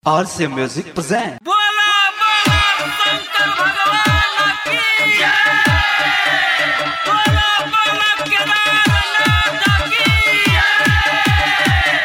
RC Music present. बोला बोला शंकर भगवान की जय बोला बोला केदारनाथ की जय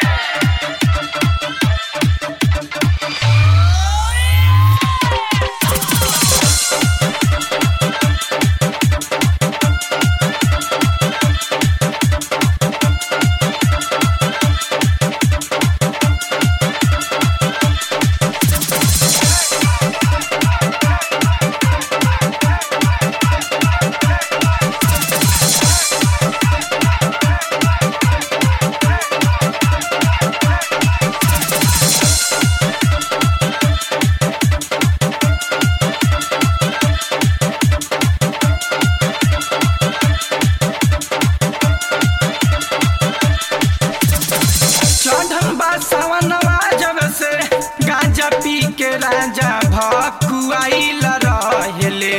चढ़ल बा सावनवा जब से गांजा पी के राजा भकुआइल रहेले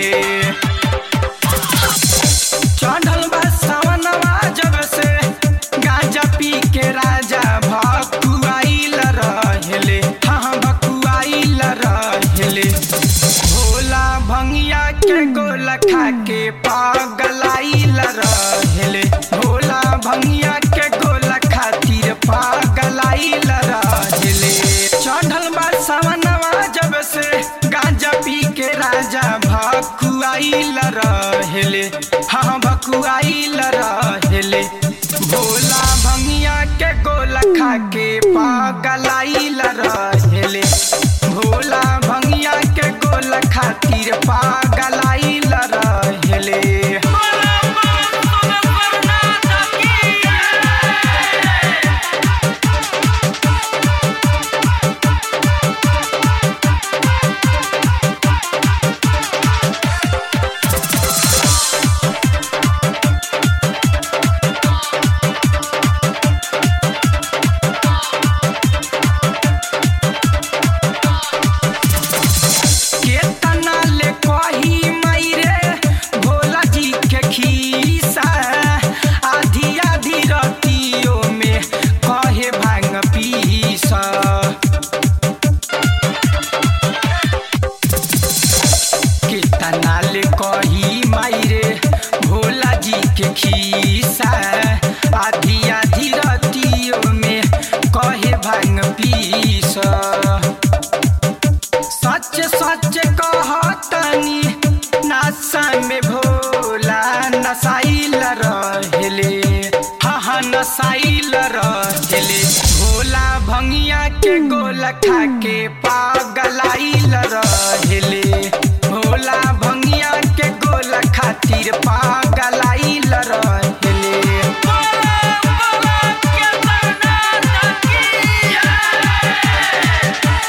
चढ़ल बा सावनवा जब से गांजा पी के राजा भकुआइल रहेले हाँ भकुआइल रहेले भोला भंगिया के गोला खा के पागलाइल रहेले भोला भंगिया के गोला खातिर पागलाइल रहेले चढ़ल बा सावनवा जब से गांजा पी के राजा भकुआइल रहेले हाँ भकुआइल रहेले भोला भंगिया के गोला खा के पागलाइल रहेले भोला भंगिया के गोला खातिर पागलाइल रहेले बोला बोला केदारनाथ की जय केतना ले कही मायरे भोला जी के खीसा आधी आधी रतियों में कहे भांग पीसा केतना ले कही मायरे भोला जी के खीसा आधी आधी रतियों में कहे भांग पीसा सच सच कहतनी नशा में भोला नसाइल रहेले हाँ हाँ नसाइल रहेले भोला भंगिया के गोला खा के पागलाइल रहेले भोला भंगिया के गोला खातिर पागलाइल रहेले बोला बोला केदारनाथ की जय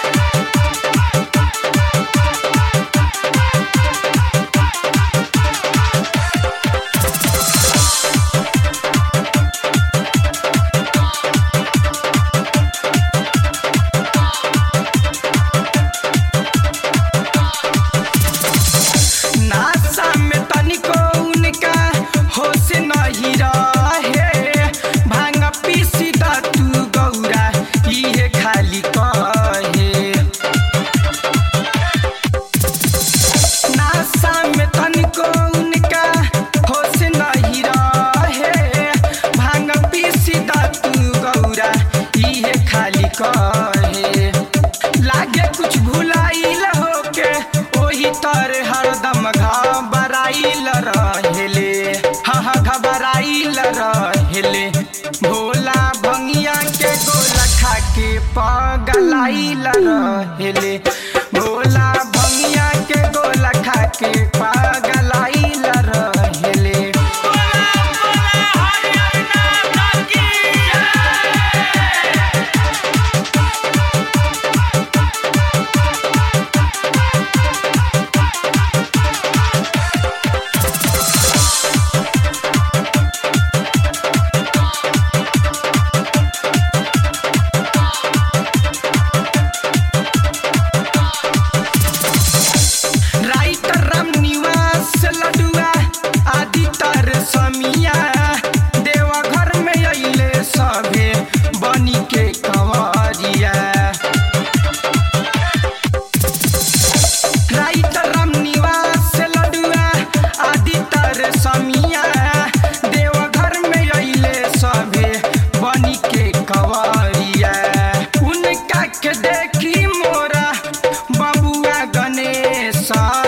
नासा में तनिको उनका होश नहीं रहे भांग पीसी द तू गौरा इहे खाली कहे नासा में तनिको उनका होश नहीं रहे भांग पीसी द तू गौरा इहे खाली कहे लागे कुछ भुलाइल होके ओही तर हरदम घबराइल रहेले हाँ हाँ घबराइल रहेले भोला भंगिया के गोला खा के पगलाइल रहेले भोला भंगिया के गोला खा के पगलाइल रहेले बोला बोला हरिहरनाथ की जय राइटर राम निवास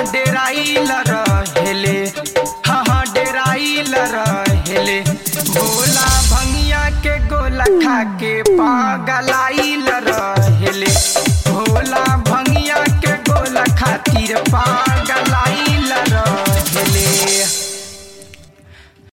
डेराइल रहेले हाँ हाँ डेराइल रहेले भोला भंगिया के गोला खा के पागलाई